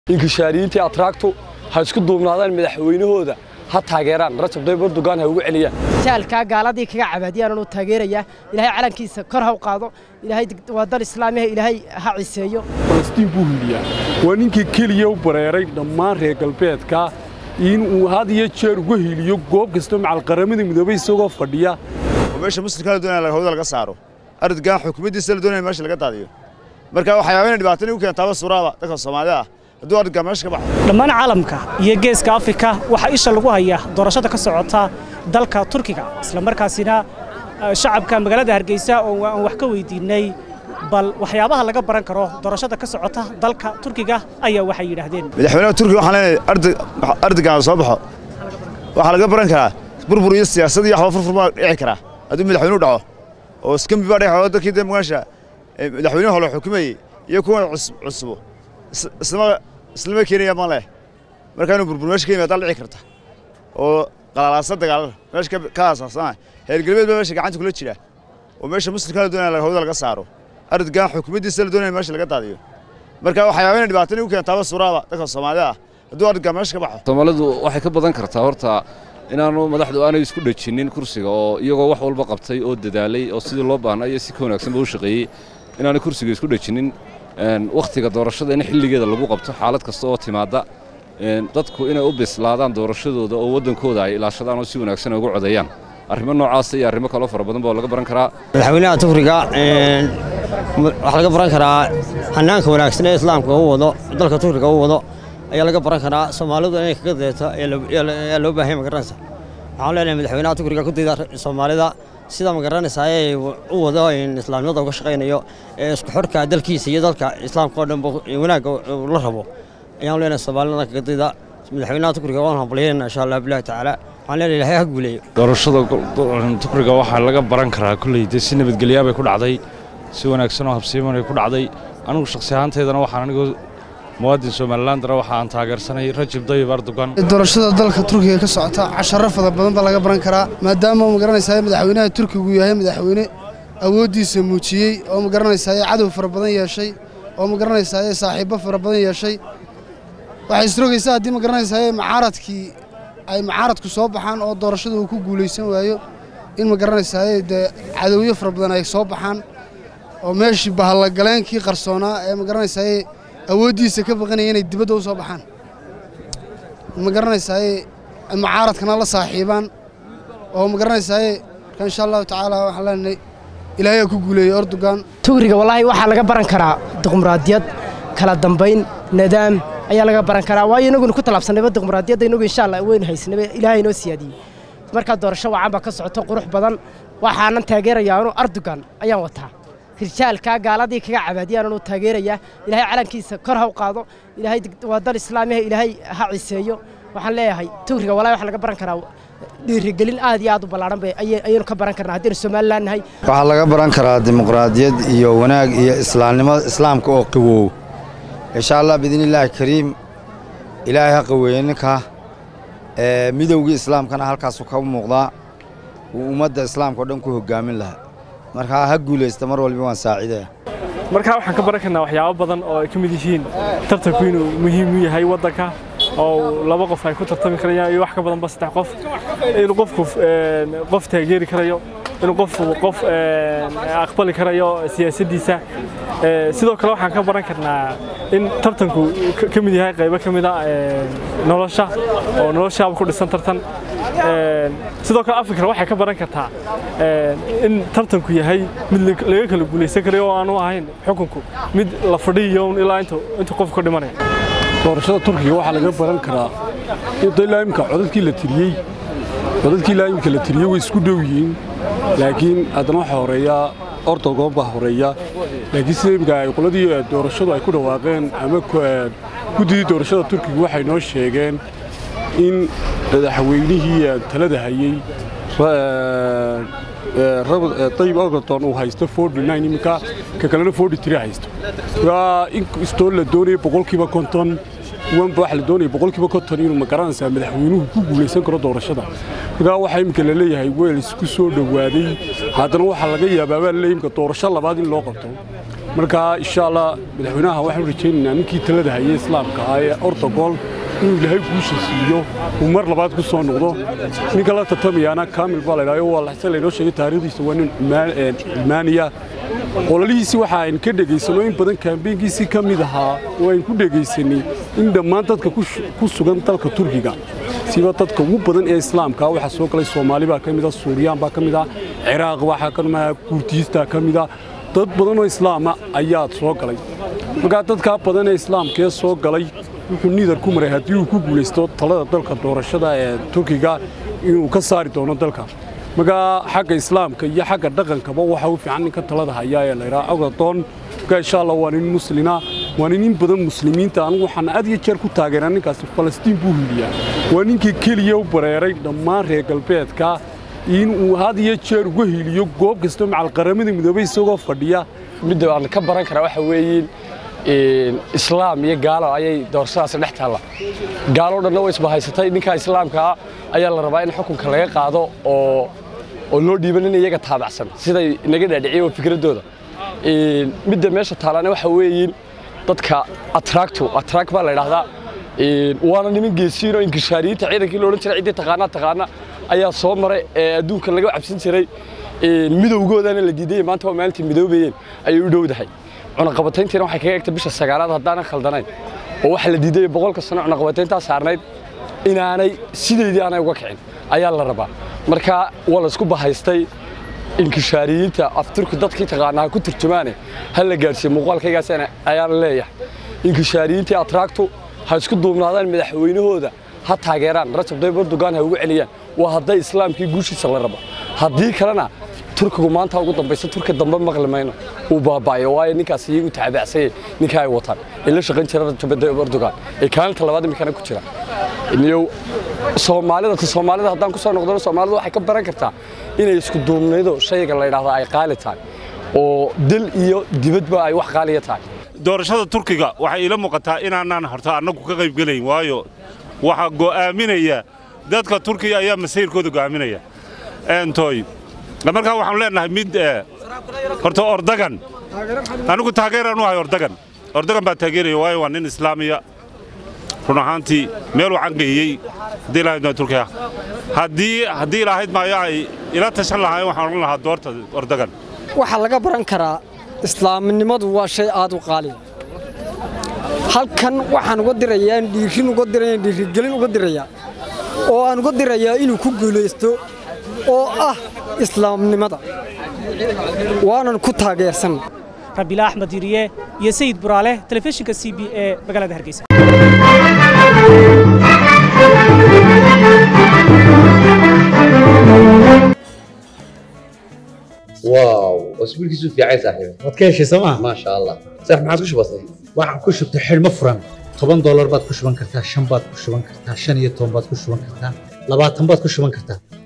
inkishaariyiintii atraagtu ha isku duubnaadaan madaxweynahooda ha taageeraan rajab tayyib erdogan ha ugu celiyaan jaalkaa gaaladii kaga cabaadiyaan uu taageerayaa ilaahay calankiisa kor ha u qaado ilaahay waa dal islaamiha ilaahay ha ciseeyo falastiin buu hiliyaa waa ninkii keliya u bareeray dhammaan reer galbeedka in uu had iyo jeer uga hiliyo goob kasta macal qaramada midoobay isagoo fadhiya meesha muslimka la doonaya hawada laga saaro ardgan xukuumaddiisa la doonaya meesha laga daadiyo marka waxyaaba inay dhibaatani u keentaaba suuraada dadka soomaalida ah hadduu ardgan meesha ka baxo dhammaan caalamka iyo geeska afrika waxaa isha lagu hayaa doorashada ka socota dalka turkiga islamarkaasina shacabka magaalada hargeysa oo aan wax ka weydiinay bal waxyaabaha laga baran karo doorashada ka socota dalka turkiga ayaa waxay yidhaahdeen madaxweynaha turkiga waxaan leenahay ardigan soo baxo waxaa laga baran karaa burbur iyo siyaasad iyo waxba furfur baa dhici karaa hadduu madaxweynuhu dhaco oo iskambi baa dhici dadkii dee mugaasha madaxweynuhu hore xukumayey iyo kuwan cusubo islama islama keenaya ma leh marka inuu burbur meesha ka yimaada dhici karta oo qalalaasa dagaalada meesha ka aasaasana heergalbeed baa meesha gacanta kula jira oo meesha muslimka la doonaya hawada laga saaro ardgan xukuumaddiisa la doonaya meesha laga daadiyo marka waxyaaba inay dhibaatani u keentaaba suuraada dadka soomaalida ah hadduu ardgan meesha ka baxo soomaalidu waxay ka badan kartaa horta inaanu madaxdu aanay isku dhejinin kursiga oo iyagoo wax walba qabtay oo dadaalay oo sidii loo baahnaa iyo si ka wanaagsanba u shaqeeyey inaanay kursiga isku dhejinin wakhtiga doorashada in xilligeeda lagu qabto xaalad kasta oo timaadda dadku inay u bislaadaan doorashadooda oo waddankooda ay ilaashadaan oo si wanaagsan ugu codeeyaan arrimo noocaasa iyo arrimo kaloo fara badan baa laga baran karaa madaxweynaha turkiga waxaa laga baran karaa hanaanka wanaagsan ee islaamka u wado dalka turkiga u wado ayaa laga baran karaa soomaalidu inay kaga deeto ayaa loo baahanya magaranaysa waxaan leenahay madaxweynaha turkiga ku dayda soomaalida sida magaranaysa ay u wado islaamnimada uga shaqaynayo ee isku xorka dalkiisa iyo dalka islaamka oo dhan wanaagga la rabo ayaan leenahay soomaalida kaga dayda madaxweynaha turkiga waan hambalyeynaa insha allah bilahi tacaala waxaan leenahay ilaahay ha guuleeyo doorashada turkiga waxaa laga baran karaa kulley dee si nabadgelyaa bay ku dhacday si wanaagsan oo habsiiman ay ku dhacday anigu shakhsi ahaanteedana waxaan anigoo muwaadin somalilandana waxa aan taageersanay rajab dayib erdogan doorashada dalka turkiga ka socota casharo fara badan baa laga baran karaa maadaama magaranaysaa madaxweynaha turkigu yahay madaxweyne awooddiisa muujiyey oo magaranaysaa cadow fara badan yeeshay oo magaranaysaa saaxiibbo fara badan yeeshay waxay isrogaysaa haddii magaranaysaa macaaradkii ay macaaradku soo baxaan oo doorashada uu ku guulaysan waayo in magaranaysaa dee cadowyo fara badan ay soo baxaan oo meeshii bahallagaleenkii qarsoonaa ee magaranaysaa awooddiisa ka baqanaya inay dibadda u soo baxaan ma garanaysaa macaaradkana la saaxiibaan oo ma garanaysaa marka insha allahu tacaala waxaan leenahay ilaahay ku guuleeyey erdogan tugriga wallaahi waxaa laga baran karaa dimuqraadiyad kala dambayn nidaam ayaa laga baran karaa waayo inaguna ku tallaabsanayba dimuqraadiyadda inagu insha allah weynu haysanaba ilaahay inoo siyaadiyey markaa doorasho wacan baa ka socoto qurux badan waxaanan taageerayaa anu erdogan ayaan wataa rijaalkaa gaaladii kaga cabaadiyaan uu taageerayaa ilaahay calankiisa kor ha u qaado ilaahay waa dal islaamiha ilaahay ha ciseeyo waxaan leeyahay tugriga wallahi waxaa laga baran karaa dhiirigelin aad iyo aad u ballaaran bay ayaynu ka baran karnaa haddaynu somaliland nahay waxaa laga baran karaa dimuqraadiyad iyo wanaag iyo islaamnimada islaamka oo qawow insha allah biidnillaahi kariim ilaahay ha qaweeye ninka midowgii islaamkana halkaasu ka muuqdaa uu ummadda islaamka o dhan ku hoggaamin lahaa markaa ha guulaysta mar walba waan saacidaya markaa waxaan ka baran karnaa waxyaabo badan oo ay ka mid yihiin tartanku inuu muhiim u yahay waddanka oo laba qof ay ku tartami karayaan iyo wax ka badanba saddex qof inuu qofku qof taageeri karayo inuu qofku qof aqbali karayo siyaasaddiisa sidoo kale waxaan ka baran karnaa in tartanku ka mid yahay qaybo ka mid a nolosha oo noloshaaba ku dhisan tartan sidoo kale afrika waxay ka baran kartaa in tartanku yahay mid laga kala guulaysan karayo oo aanu ahayn xukunku mid la fadhiyo ilaa intuu qofku ka dhimanaya doorashada turkiga waxaa laga baran karaa ilaa imka codadkii la tiriyey codadkii ilaa imka la tiriyey way isku dhow yihiin laakiin haddana waxaa horeeya ordogon baa horeeya laakiin sida imka ay qoladii doorashadu ay ku dhawaaqeen ama guddidii doorashada turkiga waxay noo sheegeen in madaxweynihii talada hayey dayib erdogan uu haysto iminka ka kalena haysto inkastoo la doonaya boqolkiiba konton wanba waxa la doonaya boqolkiiba konton inuu magaranaysaa madaxweynuhu ku guulaysan karo doorashada markaa waxaa iminka la leeyahay weel isku soo dhowaaday haddana waxaa laga yaabaa baa laleeyahay imika doorasho labaad in loo qabto marka insha allah madaxweynaha waxaan rajaynaynaa ninkii talada hayay islaamka ahaa ee ortogol inuu ilaahay guusha siiyo uu mar labaad ku soo noqdo ninka la tartamayaana kaamil baa laydhaha waa laxse laynoo sheegay taariikhdiisa waa nin cilmaaniya ololihiisii waxa aynu ka dhegaysano in badan kaambeynkiisii ka mid ahaa oo aynu ku dhegaysanay in dhammaan dadka ku sugan dalka turkiga siba dadka ugu badan ee islaamka waxaa soo galay soomaali baa ka mid ah suuriyaan baa ka mid ah ciraaq waxaa ka mid ah kurdiistaa ka mid ah dad badan oo islaama ayaa soo galay markaa dadkaa badan ee islaamkee soo galay wuxuu niidar ku maray haddii uu ku guulaysto talada dalka doorashada ee turkiga inuu ka saari doono dalka markaa xagga islaamka iyo xagga dhaqankaba waxa u fiican ninka talada hayaa ee laydhaha agadoon markaa insha allah waa nin muslina waa nin in badan muslimiinta anigu waxaan had iyo jeer ku taageeraa ninkaasi falastiin buu hiiliyaa waa ninkii keliya u bareeray dhammaan reer galbeedka in uu had iyo jeer uga hiiliyo goob kastoo macalqaramada midoobay isagoo fadhiya midda aan ka baran karaa waxa weeyiin islaam iyo gaalo ayay doorashadaasi dhex taalla gaalo dhanna way isbahaysatay ninka islaamkaa ayaa la rabaa in xukunka laga qaado oo oo loo dhiiban in iyaga taabacsan siday inaga dhaadhiciyeen oo fikraddooda midda meesha taallana waxa weeyiin dadka atraagtu atraag baa la idhaahdaa waana niman geesiin oo inkishaariyiinta ciidankii la odhan jiray ciddii taqaanaa taqaana ayaa soo maray ee adduunka laga cabsan jiray midowgoodana la diidayay maanta waa maalintii midoobayeen ayay u dhowdahay cunaqabatayntiina waxay kaga egtay bisha sagaalaad haddaanan khaldanayn oo waxa la diidayay boqolka sano cunaqabatayntaa saarnayd inaanay sideedii aanay uga kicin ayaa la rabaa marka waa la isku bahaystay inkishaariyiinta afturku dadkii taqaanaa ku turjumaane ha la gaadhsiiye muuqaalkaygaas ayaan leeyahay inkishaariyiintii atraagtu ha isku duubnaadaan madaxweynahooda ha taageeraan rajab tayyib erdogan ha ugu celiyaan waa hadday islaamkii guushiisa la rabo haddii kalena turkigu maanta ugu dambaysa turki dambe maqli mayno uu baaba'ayo waayo ninkaas iyagu tacabacsanyay ninka ay wataan ee la shaqayn jira rajab tayyib erdogan ee kaalinta labaad iminkana ku jira iyo soomaalida ta soomaalida haddaan ku soo noqdano soomaalida waxay ka baran kartaa inay isku duubnaydo shayga la yidhaahdo ay qaali tahay oo dal iyo dibadba ay wax qaaliya tahay doorashada turkiga waxay ila muuqataa inaanaan horta annagu ka qayb gelayn waayo waxaa go'aaminaya dadka turkiga ayaa masiirkooda go'aaminaya entoy markaa waxaanu leenahay mid horta ordagan anigu taageeraan u ahay ordagan ordagan baa taageeraya waayo waa nin islaamiya run ahaantii meeluu cangeeyey haddii lahayd maa turkiga haddii haddii lahayd maayo ay ila tashan lahaayeen waxaan odhan lahaa doorta ordagan waxaa laga baran karaa islaamnimadu waa shay aad u qaaliya halkan waxaan uga dirayaa dhiirin uga diraya dhiirigelin uga dirayaa oo aan uga dirayaa inuu ku guulaysto oo ah islaamnimada waanan ku taageersan rabiila axmed yiriye iyo sayid buraale telefishinka c b ee magaalada hargeysa واو اسبوعك في عايز صاحبي waad ka heshay sooma ما شاء الله صح ما عاد وش بصير waxaan ku shubtay xidhmo furan toban doolar baad ku shuban kartaa shan baad ku shuban kartaa shan iyo toban baad ku shuban kartaa labaatan baad ku shuban kartaa